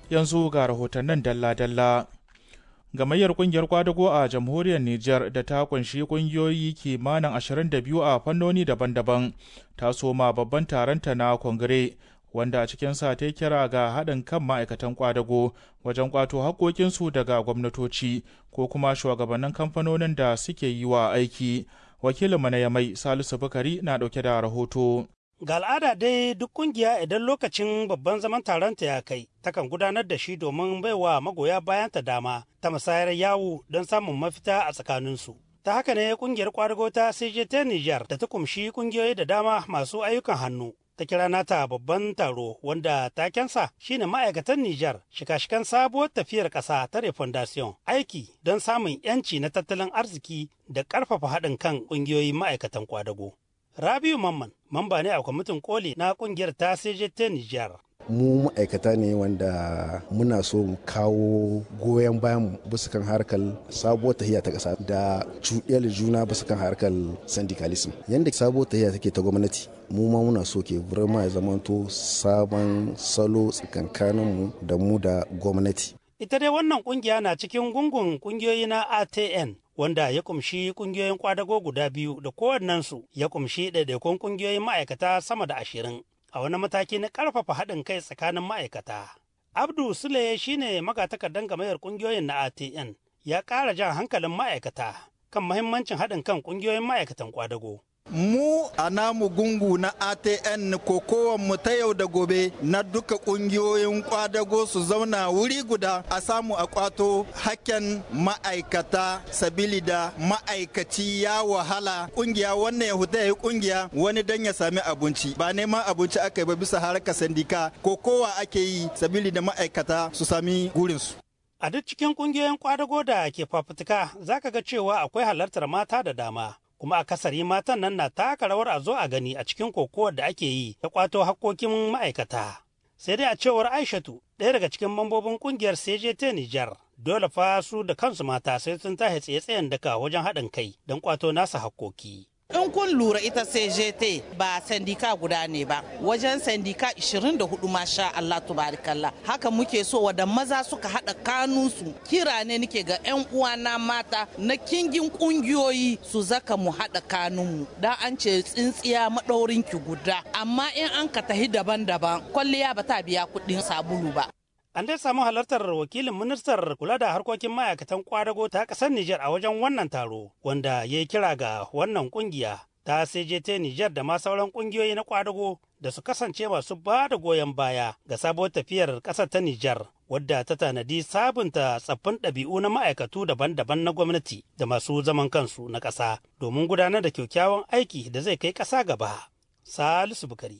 yanzu ga rahotannin dalla-dalla. Gamayyar kungiyar kwadago a jamhuriyar Nijar da ta kunshi kungiyoyi kimanin 22 a fannoni daban-daban ta soma babban taronta na kongire wanda a cikinsa ta kira ga haɗin kan ma'aikatan kwadago wajen kwato haƙoƙinsu daga gwamnatoci ko kuma shugabannin kamfanonin da suke yi wa aiki. Wakilin na Yamai Salisu Bukari na ɗauke da rahoto. Ga al'ada dai duk kungiya idan lokacin babban zaman taronta ya kai, takan gudanar da shi domin baiwa magoya bayanta dama ta musayar yawo don samun mafita a tsakaninsu. Ta haka ne kungiyar kwadago ta CJT Niger da ta kumshi kungiyoyi da dama masu ayyukan hannu. Ta kira nata babban taro wanda takensa shine ma'aikatan Nijar shika-shikan sabuwar tafiyar ƙasa ta refondation aiki don samun 'yanci na tattalin arziki da ƙarfafa haɗin kan ƙungiyoyin ma'aikatan kwadago. Rabiu Mamman, mamba ne a kwamitin koli na kungiyar ta CJT Nijar. mu ma'aikata ne wanda muna so mu kawo goyon bayan bisa kan harkar sabuwar tahiya ta ƙasa da cuɗiyar juna bisa kan harkar syndicalism yadda sabuwar tahiya take ta gwamnati mu ma muna so ke burma ya zamanto sabon salo tsakankanin mu da mu da gwamnati Ita dai wannan kungiya na cikin gungun kungiyoyi na ATN wanda ya kumshi kungiyoyin kwadago guda biyu da kowannensu ya kumshi ɗaiɗaikun kungiyoyin ma'aikata sama da ashirin a wani mataki na ƙarfafa haɗin kai tsakanin ma'aikata. Abdu Sule shine magatakardan gamayar kungiyoyin na ATN ya ƙara jan hankalin ma'aikata kan mahimmancin haɗin kan kungiyoyin ma'aikatan kwadago. mu a namu gungu na atn mu ta yau da gobe na duka kungiyoyin kwadago su zauna wuri guda a samu a kwato hakken ma'aikata sabili da ma'aikaci ya wahala kungiya wannan ya huta ya kungiya wani dan ya sami abinci ba neman abinci aka yi ba bisa harkar sandika ko kowa ake yi sabili da ma'aikata su sami gurinsu A duk cikin kungiyoyin kwadago da ke fafutuka zaka ga cewa akwai halartar mata da dama. kuma akasari matan nan na taka rawar a zo a gani a cikin kokowar da ake yi ta kwato hakkokin ma'aikata. Sai dai a cewar Aishatu, ɗaya daga cikin mambobin kungiyar CJT Nijar, dole fa su da kansu mata sai sun tahe tsaye-tsayen daka wajen haɗin kai don kwato nasa hakkoki. In kun lura ita CJT ba sandika guda ne ba, wajen sandika 24 masha Allah tubarikallah. Haka muke so wada maza suka haɗa kanunsu. Kira ne nike ga 'yan uwana mata na kingin ƙungiyoyi su zaka mu haɗa kanunmu. Da an ce tsintsiya maɗaurin ki guda. Amma in an ka tahi daban-daban, kwalliya ba ta biya kuɗin sabulu ba. An dai samu halartar wakilin ministar kula da harkokin ma'aikatan kwadago ta ƙasar Nijar a wajen wannan taro, wanda ya yi kira ga wannan ƙungiya ta CJT Nijar da ma sauran ƙungiyoyi na kwadago da su kasance masu ba da goyon baya ga sabuwar tafiyar ƙasar ta Nijar, wadda ta tanadi sabunta tsaffin ɗabi'u na ma'aikatu daban-daban na gwamnati da masu zaman kansu na ƙasa domin gudanar da kyakkyawan aiki da zai kai ƙasa gaba. Salisu Bukari,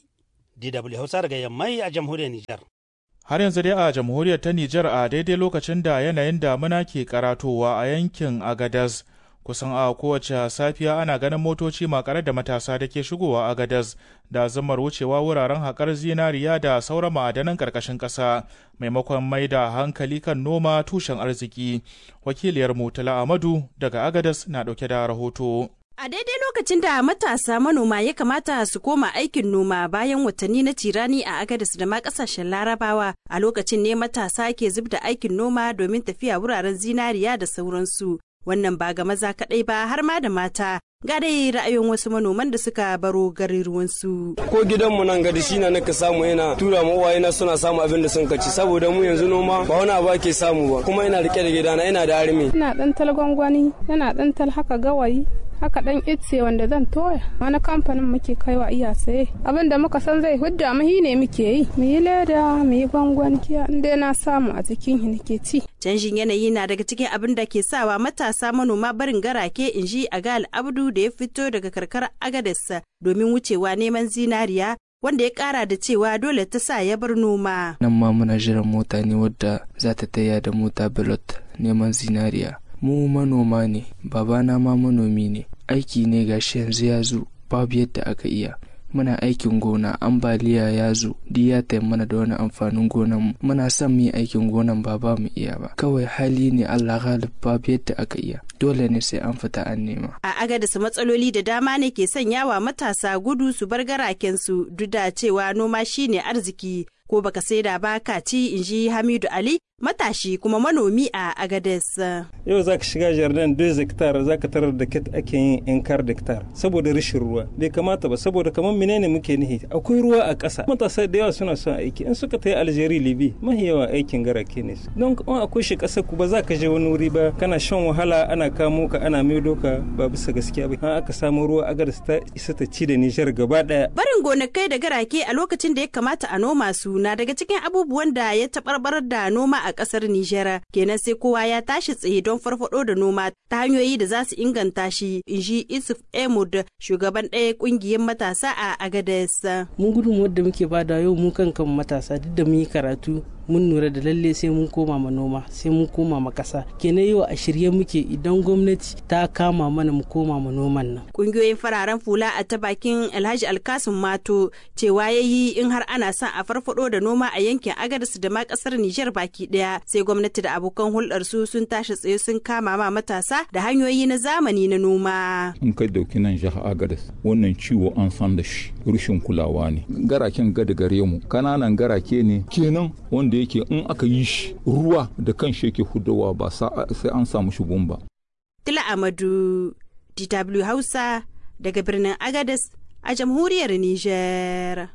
DW Hausa daga Yammai a jamhuriyar Nijar. Har yanzu dai a jamhuriyar ta Nijar a daidai lokacin da yanayin damuna ke karatowa a yankin Agadez kusan a kowace safiya ana ganin motoci makare da matasa da ke shigowa Agadez da zamar wucewa wuraren haƙar zinariya da sauran ma'adanan ƙarƙashin ƙasa maimakon mai da hankali kan noma tushen arziki. Wakiliyar Mutala Amadu daga Agadez na ɗauke da rahoto. A daidai lokacin da matasa manoma ya kamata su koma aikin noma bayan watanni na tirani a Agadis da ma kasashen Larabawa a lokacin ne matasa ke zub da aikin noma domin tafiya wuraren zinariya da sauransu. Wannan ba ga maza kaɗai ba har ma da mata. Ga dai ra'ayin wasu manoman da suka baro garuruwansu. Ko gidanmu nan gadi shi na naka samu yana tura ma uwaye na suna samu abin da sun kaci saboda mu yanzu noma ba wani abu ake samu ba kuma ina rike da gidana ina da armi. Ina ɗan tal gwangwani, yana ɗan tal haka gawayi, haka dan itse wanda zan toya wani kamfanin muke kaiwa iya saye abin da muka san zai hudda mu ne muke yi mu yi leda mu yi gwangwan kiya in dai na samu a cikin shi nake ci canjin yanayi na daga cikin abin da ke sawa matasa manoma barin garake in ji a gal abdu da ya fito daga karkar agadarsa domin wucewa neman zinariya wanda ya kara da cewa dole ta sa ya bar noma nan ma muna jiran mota ne wadda za ta taya da mota bilot neman zinariya mu manoma ne babana ma manomi ne aiki ne gashi yanzu ya zo babu yadda aka iya muna aikin gona ambaliya ya zo di ya mana da wani amfanin gonan mu muna son mu yi aikin gonan ba ba mu iya ba kawai hali ne Allah galib babu yadda aka iya dole ne sai an fita an nema a agadis matsaloli da dama ne ke sanyawa matasa gudu su bar garaken su duk da cewa noma shine arziki ko baka saida ba ka ci in ji Hamidu Ali matashi kuma manomi a Agades. Yau za ka shiga jardin 2 hectare za ka tarar da ket ake yin in kar hectare saboda rashin ruwa bai kamata ba saboda kamar menene muke nihi akwai ruwa a ƙasa matasa da yawa suna son aiki in suka ta yi Algeria Libi mahi yawa aikin garake ne don kuma akwai shi ƙasar ku ba za ka je wani wuri ba kana shan wahala ana kamo ka ana maido ka ba bisa gaskiya ba an aka samu ruwa Agades ta isa ta ci da Nijar gaba ɗaya. Barin gonakai da garake a lokacin da ya kamata a noma su na daga cikin abubuwan da ya taɓarɓarar da noma a ƙasar Nijar. Kenan sai kowa ya tashi tsaye don farfaɗo da noma ta hanyoyi da za su inganta shi, in ji Isuf Emud, shugaban ɗaya ƙungiyar matasa a Agades. Mun gudun wadda muke bada yau mu kan kan matasa duk da mun yi karatu mun lura da lalle sai mun koma ma noma sai mun koma ma kasa kenan yau a shirye muke idan gwamnati ta kama mana mu koma ma noman nan kungiyoyin fararen fula a ta bakin alhaji alkasim mato cewa ya yi in har ana son a farfado da noma a yankin agadas da ma kasar nijar baki daya sai gwamnati da abokan hulɗar su sun tashi tsaye sun kama ma matasa da hanyoyi na zamani na noma in kai dauki nan jihar agadas wannan ciwo an san da shi rushin kulawa ne garaken gada gare mu kananan garake ne kenan wanda da yake in aka yi shi ruwa da kan shi yake hudawa ba sai an samu shi ba. Tila Amadu, DW Hausa daga birnin Agadez a jamhuriyar Nijar.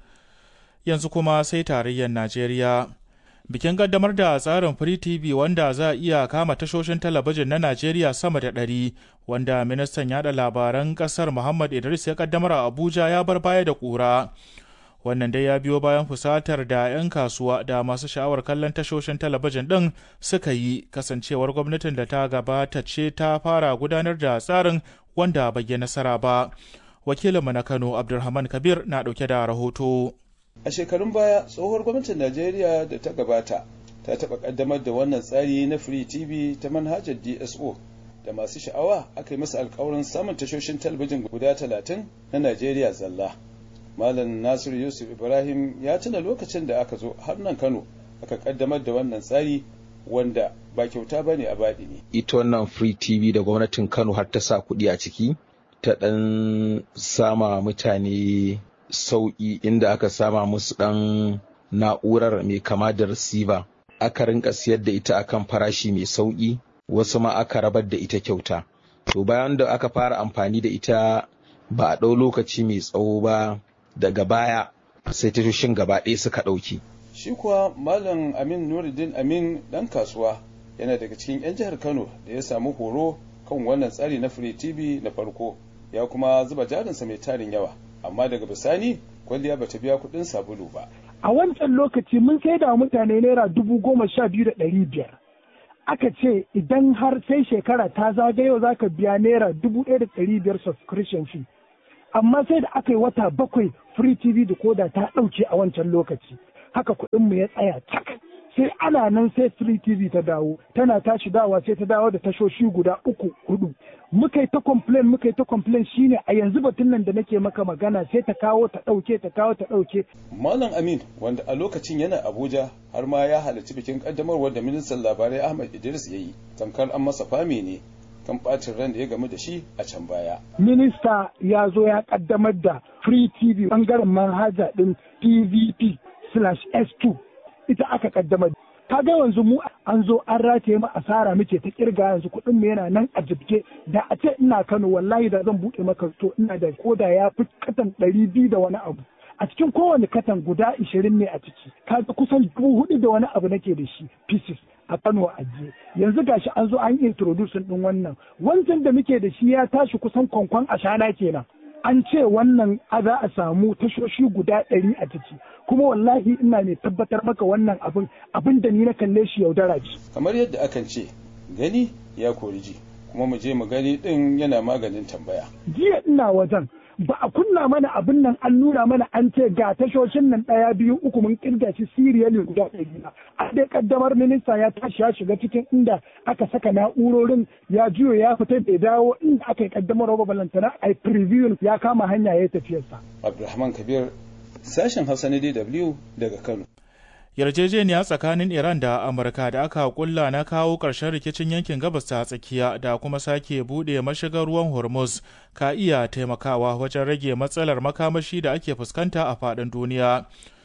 Yanzu kuma sai tarayyar Najeriya. Bikin kaddamar da tsarin Free TV wanda za a iya kama tashoshin talabijin na Najeriya sama da ɗari wanda ministan yada labaran ƙasar Muhammad Idris ya kaddamar a Abuja ya bar baya da ƙura. wannan dai ya biyo bayan fusatar da 'yan kasuwa da masu sha'awar kallon tashoshin talabijin ɗin suka yi kasancewar gwamnatin da ta gabata ce ta fara gudanar da tsarin wanda bai yi nasara ba wakilinmu na kano abdulrahman kabir na ɗauke da rahoto a shekarun baya tsohuwar gwamnatin najeriya da ta gabata ta taɓa ƙaddamar da wannan tsari na free tv ta manhajar dso da masu sha'awa aka yi masa alkawarin samun tashoshin talabijin guda talatin na najeriya zalla Malam Nasir Yusuf Ibrahim ya tuna lokacin da aka zo har nan Kano aka kaddamar da wannan tsari wanda ba kyauta bane a baɗi ne. Ita wannan Free TV da gwamnatin Kano har ta sa kuɗi a ciki ta ɗan sama mutane sauƙi inda aka sama musu ɗan na'urar mai kama da receiver aka rinka siyar da ita akan farashi mai sauƙi wasu ma aka rabar da ita kyauta. To bayan da aka fara amfani da ita ba a ɗau lokaci mai tsawo ba daga baya sai tashoshin gaba ɗaya suka ɗauki. Shi kuwa Malam Amin Nuruddin Amin ɗan kasuwa yana daga cikin 'yan jihar Kano da ya samu horo kan wannan tsari na Free TV na farko ya kuma zuba jarinsa mai tarin yawa amma daga bisani kwalliya bata biya kuɗin sabulu ba. A wancan lokaci mun sai da mutane naira dubu goma sha biyu da ɗari biyar. Aka ce idan har sai shekara ta zagayo za ka biya naira dubu ɗaya da ɗari biyar subscription fee. amma sai da aka yi wata bakwai free tv da koda ta ɗauke a wancan lokaci haka kuɗin mu ya tsaya cak sai ana nan sai free tv ta dawo tana tashi dawa sai ta dawo da tashoshi guda uku hudu muka yi ta complain muka yi ta complain shine a yanzu batun nan da nake maka magana sai ta kawo ta ɗauke ta kawo ta ɗauke. malam amin wanda a lokacin yana abuja har ma ya halarci bikin kaddamarwar da ministan labarai ahmad idris ya yi tamkar an masa fami ne kan bacin ran da ya gamu da shi a can baya. Minista ya zo ya kaddamar da Free TV bangaren manhaja din PVP slash S2 ita aka kaddamar. Ka ga yanzu mu an zo an rataye mu asara muke ta kirga yanzu kuɗin mu yana nan a jibge da a ce ina Kano wallahi da zan buɗe maka to ina da koda ya fi katan ɗari biyu da wani abu. a cikin kowane katan guda ishirin ne a ciki kaga kusan dubu hudu da wani abu nake da shi pieces a Kano a ajiye yanzu gashi an zo an introduce din wannan wancan da muke da shi ya tashi kusan kwankwan ashana kenan an ce wannan za a samu tashoshi guda ɗari a ciki kuma wallahi ina ne tabbatar maka wannan abin abin da ni na kalle shi yaudara ce kamar yadda akan ce gani ya kori ji kuma mu je mu gani din yana maganin tambaya jiya ina wajen ba a kunna mana abin nan an nuna mana an ce ga tashoshin nan ɗaya biyu uku mun kirga shi siriyali guda ɗari na a dai kaddamar minista ya tashi ya shiga cikin inda aka saka na'urorin ya juyo ya fita bai dawo inda aka yi kaddamar roba balantana a preview ya kama hanya ya tafiyarsa. Abdulrahman Kabir sashen Hausa na DW daga Kano. yarjejeniya tsakanin iran da amurka da aka kulla na kawo ƙarshen rikicin yankin gabas ta tsakiya da kuma sake buɗe mashigar ruwan hormuz ka iya taimakawa wajen rage matsalar makamashi da ake fuskanta a faɗin duniya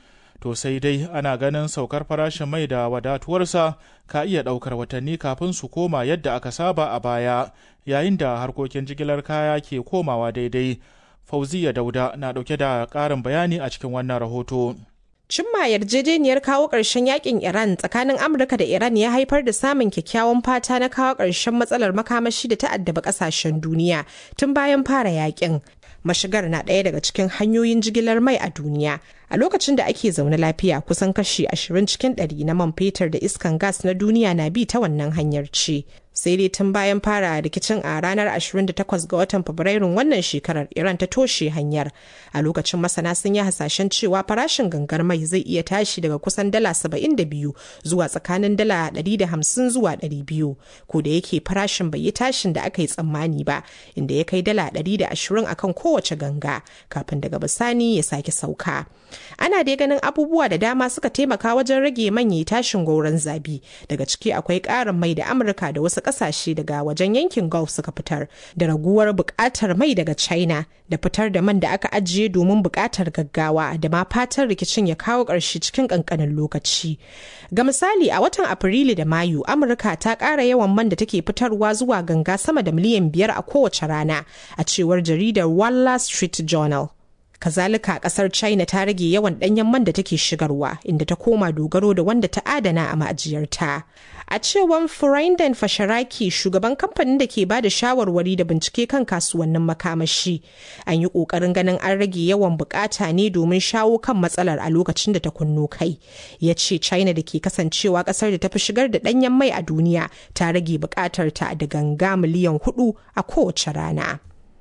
to sai dai ana ganin saukar farashin mai da wadatuwarsa ka iya ɗaukar watanni kafin su koma yadda aka saba a baya yayin da harkokin jigilar kaya ke komawa daidai fauziya dauda na ɗauke da ƙarin bayani a cikin wannan rahoto Cimma yarjejeniyar kawo ƙarshen yakin Iran tsakanin Amurka da Iran ya haifar da samun kyakkyawan fata na kawo ƙarshen matsalar makamashi da ta'addaba ƙasashen duniya tun bayan fara yakin. Mashigar na ɗaya daga cikin hanyoyin jigilar mai a duniya. A lokacin da ake zaune lafiya kusan kashi 20 cikin 100 na man fetur da iskan gas na duniya na bi ta wannan hanyar ce. sai dai tun bayan fara rikicin a ranar 28 ga watan fabrairun wannan shekarar iran ta toshe hanyar a lokacin masana sun yi hasashen cewa farashin gangar mai zai iya tashi daga kusan dala 72 zuwa tsakanin dala 150 zuwa 200 ko da yake farashin bai yi tashin da aka yi tsammani ba inda ya kai dala 120 akan kowace ganga kafin daga bisani ya sake sauka ana dai ganin abubuwa da dama suka taimaka wajen rage manyan tashin gauran zabi daga ciki akwai ƙarin mai da amurka da wasu kasashe daga wajen yankin Gulf suka fitar da raguwar bukatar mai daga China da fitar da man da aka ajiye domin bukatar gaggawa da ma fatan rikicin ya kawo ƙarshe cikin ƙanƙanin lokaci. Ga misali a watan Afrilu da Mayu, Amurka ta ƙara yawan man da take fitarwa zuwa ganga sama da miliyan biyar a kowace rana a cewar jaridar Wall Street Journal. kazalika kasar china ta rage yawan danyen man da take shigarwa inda ta koma dogaro da wanda ta adana a ma'ajiyarta a cewan furinden fasharaki shugaban kamfanin da ke ba da shawarwari da bincike kan kasuwannin makamashi an yi kokarin ganin an rage yawan bukata ne domin shawo kan matsalar a lokacin da ta kunno kai ya ce china da ke kasancewa kasar da ta fi shigar da danyen mai a duniya ta rage bukatar ta da ganga miliyan hudu a kowace rana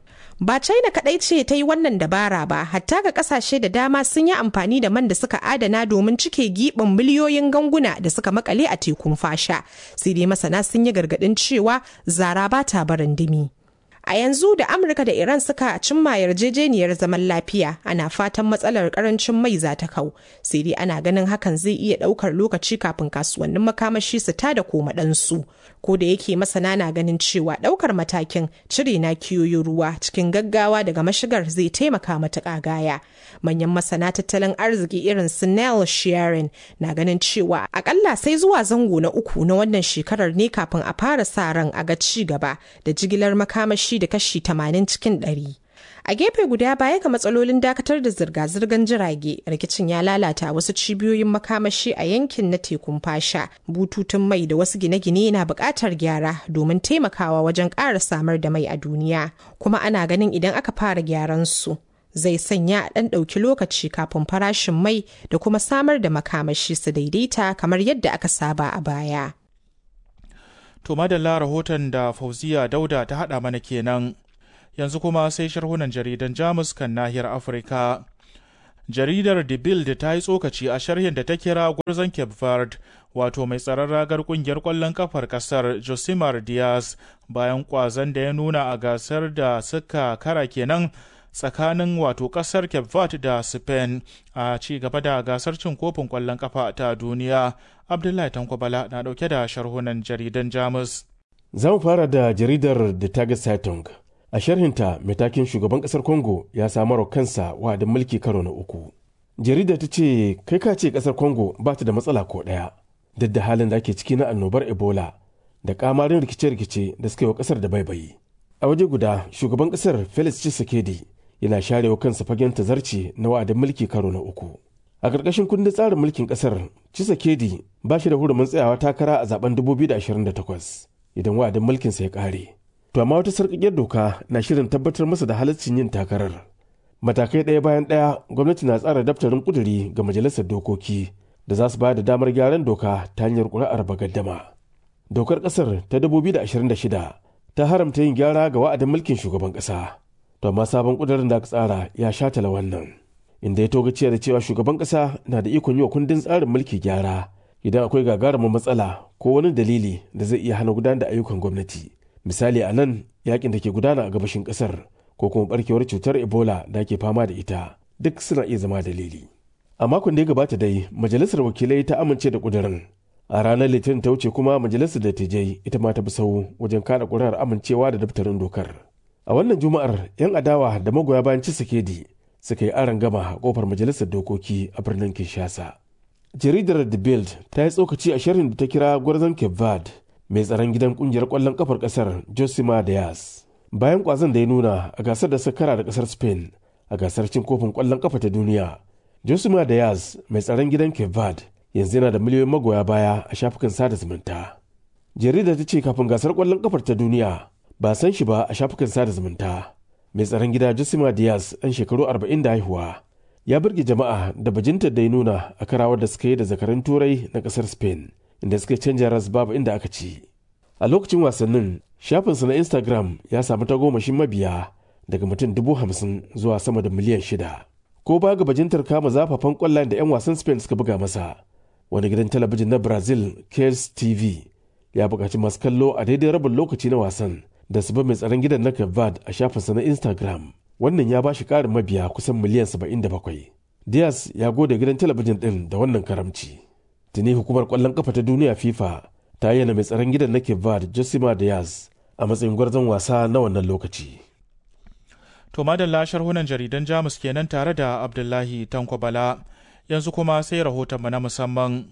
Ba China kadai ce ta yi wannan dabara ba, hatta ga kasashe da dama sun yi amfani da man da suka adana domin cike giɓin miliyoyin ganguna da suka makale a tekun fasha. Sai dai masana sun yi gargaɗin cewa zara ba ta barin dimi. A yanzu da Amurka da Iran suka cimma yarjejeniyar zaman lafiya ana fatan matsalar karancin mai za ta kau. Sai dai ana ganin hakan zai iya ɗaukar lokaci kafin kasuwannin makamashi su tada koma ɗansu. Ko da yake masana na ganin cewa ɗaukar matakin cire na kiyoyin ruwa cikin gaggawa daga mashigar zai taimaka matuƙa gaya. Manyan masana tattalin arziki irin su Nell Shearing na ganin cewa akalla sai zuwa zango na uku na wannan shekarar ne kafin a fara sa ran a ga ci gaba da jigilar makamashi da kashi 80 cikin 100. A gefe guda baya ga matsalolin dakatar da zirga-zirgar jirage, rikicin ya lalata wasu cibiyoyin makamashi a yankin na tekun fasha. Bututun mai da wasu gine-gine na buƙatar gyara domin taimakawa wajen ƙara samar da mai a duniya. Kuma ana ganin idan aka fara gyaran su. Zai sanya a ɗan ɗauki lokaci kafin farashin mai da kuma samar da makamashi su daidaita kamar yadda aka saba a baya. To madalla rahoton da Fauziya Dauda ta haɗa mana kenan. Yanzu kuma sai sharhunan jaridan Jamus kan nahiyar Afirka. Jaridar The Bild ta yi tsokaci a sharhin da ta kira gwarzon Cape Verde, wato mai tsaron ragar kungiyar ƙwallon kafar ƙasar Josimar Diaz bayan ƙwazon da ya nuna a gasar da suka kara kenan tsakanin wato ƙasar Cape Verde da Spain a ci gaba da gasar cin kofin ƙwallon kafa ta duniya. Abdullahi Tankwabala na ɗauke da sharhunan jaridan Jamus. Za mu fara da jaridar The Taga Zeitung. A sharhinta, matakin shugaban ƙasar Congo ya samar kansa wa'adin mulki karo na uku. Jaridar ta ce, kai ka ce ƙasar Congo ba ta da matsala ko ɗaya, duk da halin da ake ciki na annobar Ebola da kamarin rikice-rikice da suka yi wa ƙasar da baibayi. A waje guda, shugaban ƙasar Felix Tshisekedi yana sharewa kansa fagen tazarci na wa'adin mulki karo na uku. A ƙarƙashin kundin tsarin mulkin ƙasar, Tshisekedi ba shi da hurumin tsayawa takara a zaben 2028 idan wa'adin mulkinsa ya ƙare. To amma wata sarƙaƙiyar doka na shirin tabbatar masa da halaccin yin takarar. Matakai ɗaya bayan ɗaya gwamnati na tsara daftarin ƙuduri ga majalisar dokoki da za su ba da damar gyaran doka ta hanyar ƙuri'ar bagaddama. Dokar ƙasar ta 2026 ta haramta yin gyara ga wa'adin mulkin shugaban ƙasa. To amma sabon ƙudurin da aka tsara ya shatala wannan. Inda ya togaciya da cewa shugaban ƙasa na da ikon yi wa kundin tsarin mulki gyara idan akwai gagarumin matsala ko wani dalili da zai iya hana gudanar da ayyukan gwamnati. misali a nan yakin da ke gudana a gabashin kasar ko kuma barkewar cutar ebola da ke fama da ita duk suna iya zama dalili a makon da ya gabata dai majalisar wakilai ta amince da kudirin a ranar litinin ta wuce kuma majalisar dattijai ita ma ta bi sau wajen kada kuri'ar amincewa da daftarin dokar a wannan juma'ar yan adawa da magoya bayan cisikedi suka yi aron gama a kofar majalisar dokoki a birnin kinshasa jaridar the bild ta yi tsokaci a sharhin da ta kira gwarzon cape verde mai tsaron gidan kungiyar kwallon kafar kasar josima diaz bayan kwazon da ya nuna a gasar da suka kara da kasar spain a gasar cin kofin kwallon kafa ta duniya josima diaz mai tsaron gidan cape verde yanzu yana da miliyoyin magoya baya a shafukan sada zumunta jaridar ta ce kafin gasar kwallon kafar ta duniya ba san shi ba a shafukan sada zumunta mai tsaron gida josima diaz ɗan shekaru 40 da haihuwa ya burge jama'a da bajintar da ya nuna a karawar da suka yi da zakarun turai na kasar spain inda suka canja ras babu inda aka ci a lokacin wasannin shafinsa na instagram ya samu tagomashin mabiya daga mutum dubu hamsin zuwa sama da miliyan shida ko ba ga bajintar kama zafafan kwallayen da 'yan wasan spain suka buga masa wani gidan talabijin na brazil kers tv ya buƙaci masu kallo a daidai rabin lokaci na wasan da su ba mai tsaron gidan na Kevad a shafinsa na Instagram. Wannan ya ba shi ƙarin mabiya kusan miliyan 77. Diaz ya gode gidan talabijin ɗin da wannan karamci. Tuni hukumar ƙwallon ƙafa ta duniya FIFA ta ayyana mai tsaron gidan na Kevad Josima Diaz a matsayin gwarzon wasa na wannan lokaci. To madalla sharhunan jaridan Jamus kenan tare da Abdullahi Tanko Bala. Yanzu kuma sai rahoton na musamman.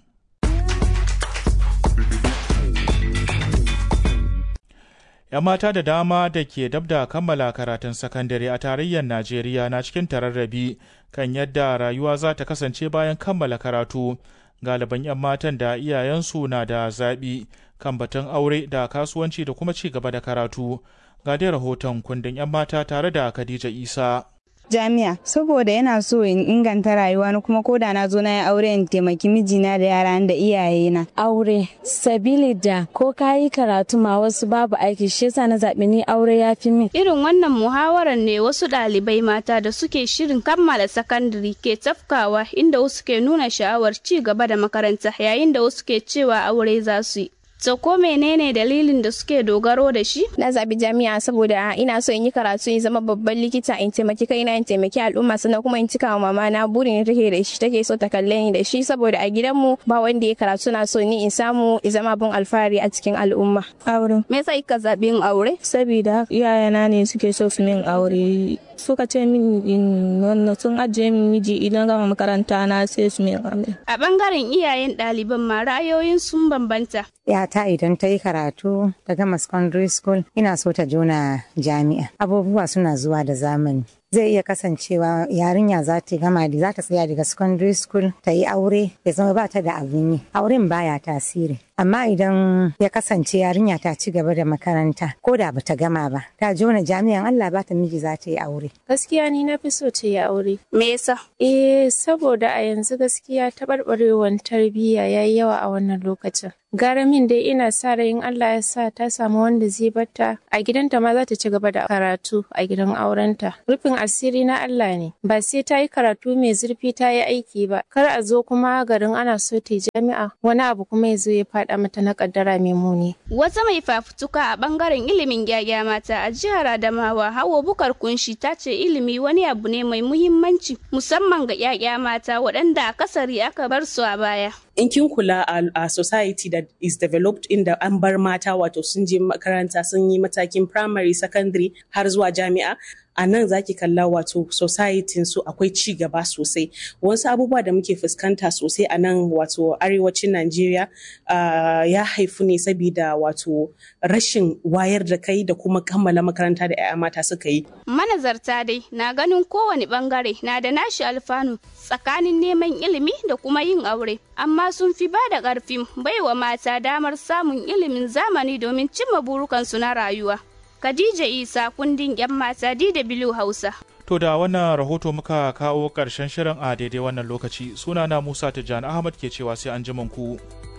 'yan mata da dama da ke dab da kammala karatun sakandare a tarayyar najeriya na cikin tararrabi kan yadda rayuwa za ta kasance bayan kammala karatu galiban 'yan matan da iyayensu na da zaɓi kan batun aure da kasuwanci da kuma ci gaba da karatu ga dai rahoton kundin 'yan mata tare da khadija isa jami'a saboda yana so in inganta rayuwa na kuma koda na zo na yi aure in taimaki mijina da yara da iyayena. Aure sabili da ko ka yi karatu ma wasu babu aiki shi yasa na zaɓi ni aure ya fi min. Irin wannan muhawarar ne wasu ɗalibai mata da suke shirin kammala sakandare ke tafkawa inda wasu ke nuna sha'awar ci gaba da makaranta yayin da wasu ke cewa aure za su yi. To ko menene dalilin da suke dogaro da shi? Na zabi jami'a saboda ina so in yi karatu in zama babban likita in taimaki kaina in taimaki al'umma sannan kuma in cika wa mama na burin da take da shi take so ta kalle ni da shi saboda a gidanmu ba wanda ya karatu na so ni in samu in zama abun alfahari a cikin al'umma. Aure. Me yasa kika zabi yin aure? Saboda iyayena ne suke so su min aure suka ce min in sun ajiye min miji idan gama makaranta na sai su min aure. A bangaren iyayen ɗaliban ma ra'ayoyin sun bambanta. yata idan ta yi karatu ta gama secondary school ina so ta jona jami'a abubuwa suna zuwa da zamani zai iya kasancewa yarinya za ta gama da za ta tsaya daga secondary school ta yi aure ya zama ba ta da abin yi auren baya tasiri amma idan ya kasance yarinya ta ci gaba da makaranta ko da bata gama ba ta jona jami'an Allah ba ta miji za ta yi aure gaskiya ni na fi so ta yi aure me yasa eh saboda a yanzu gaskiya taɓarɓarewar tarbiyya yayi yawa a wannan lokacin gara min dai ina sa rai Allah ya sa ta samu wanda zai barta a gidanta ma za ta ci gaba da karatu a gidan aurenta rufin asiri na Allah ne ba sai ta yi karatu mai zurfi ta yi aiki ba kar a zo kuma garin ana so ta jami'a wani abu kuma ya zo ya faɗa mata na kaddara mai muni wata mai fafutuka a bangaren ilimin gyagya mata a jihar Adamawa Hawa Bukar Kunshi ta ce ilimi wani abu ne mai muhimmanci musamman ga gyagya mata waɗanda akasari aka bar su a baya in kin kula a society that is developed inda an bar mata wato sun je makaranta sun yi matakin primary secondary har zuwa jami'a a nan zaki kalla wato society su akwai ci gaba sosai wasu abubuwa da muke fuskanta sosai a nan wato arewacin Najeriya uh, ya haifu ne saboda wato rashin wayar da kai da kuma kammala makaranta da 'ya'ya mata suka yi manazarta dai na ganin kowane bangare na da nashi alfanu tsakanin neman ilimi da kuma yin aure amma sun fi ba da ƙarfin baiwa mata damar samun ilimin zamani domin cimma burukansu na rayuwa Khadija Isa kundin 'yan mata DW Hausa. To da wannan rahoto muka kawo ƙarshen shirin a daidai wannan lokaci sunana Musa Tijjani Ahmad ke cewa sai an ku.